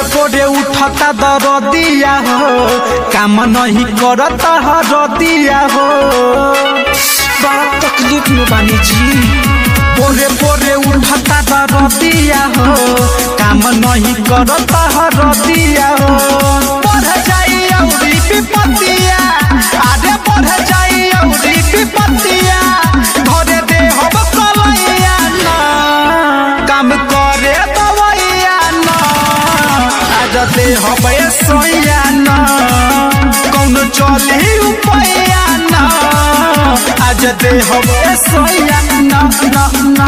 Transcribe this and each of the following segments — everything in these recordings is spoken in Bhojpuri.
पोरे पोरे उठता दरदिया हो काम नहीं करता हरदिया हो बड़ा तकलीफ में बानी जी पोरे पोरे उठता दरदिया हो काम नहीं करता हरदिया हो बढ़ जाई औरी विपत्तिया आगे बढ़ जाई औरी विपत्तिया घरे दे हम कलैया ना काम करे दवैया ना आज दे हम सोया ना कौन चली उपैया ना आज दे हम सोया ना ना ना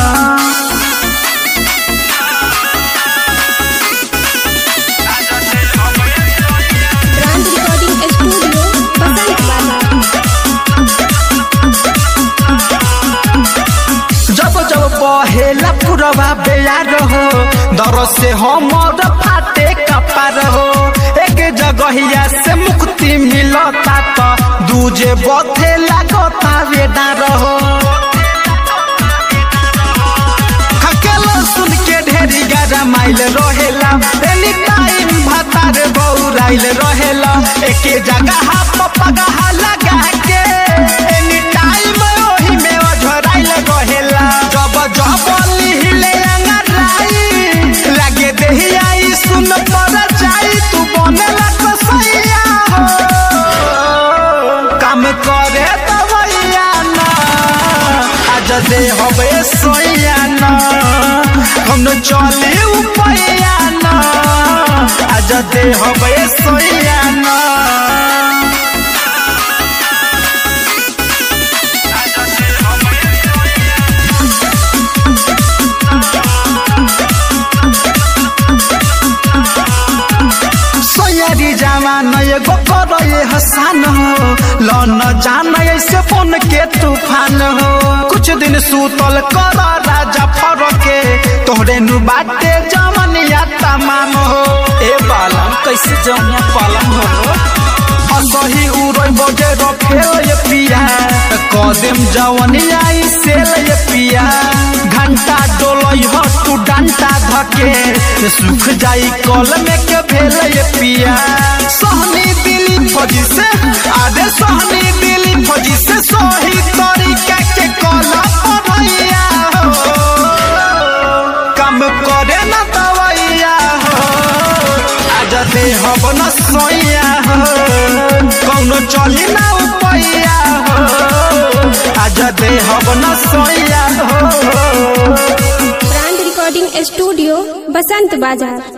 ब्रांड रिकॉर्डिंग स्टूडियो बसंत वाला जब जब बहेला पुरवा बेयार हो दर से हमर फाटे कपार हो एक जगहिया से मुक्ति मिलता तो दूजे बथे लागता वेदार हो हकेला सुन के ढेरी गारा माइल रहेला एनी टाइम भातार बौराइल रहेला एके जगह पगह लगा के एनी टाइम ओही में अझराइल रहेला जब जब लिहिले अंगराई लागे देही आई सुन पर जाई तू बनेला कसैया हो काम करे दवैया ना आज दे हवे सोया ना हम चले उपैया ना आज दे हवे सोया ना सोयारी जवान एगो करे हसान हो लन जान ऐसे बन के तूफान हो कुछ दिन सूतल कर राजा फरके तोहरे नु बाटे जमनिया तमाम हो ए बालम कैसे जमिया पालम हो असही उड़ै बजे रखेल ये पिया कदम जवनिया ई सेल ये पिया घंटा डोलई हो तू डंटा धके सुख जाई कल में के भेल ये पिया सहनी दिली फौजी से आदे सहनी दिली फौजी से सही तरीका के कला पढ़ैया हो काम करे न दवैया हो आज दे हब न सोया हो कौनो चली ना उपैया हो आज दे हब न सोया हो ब्रांड रिकॉर्डिंग स्टूडियो बसंत बाजार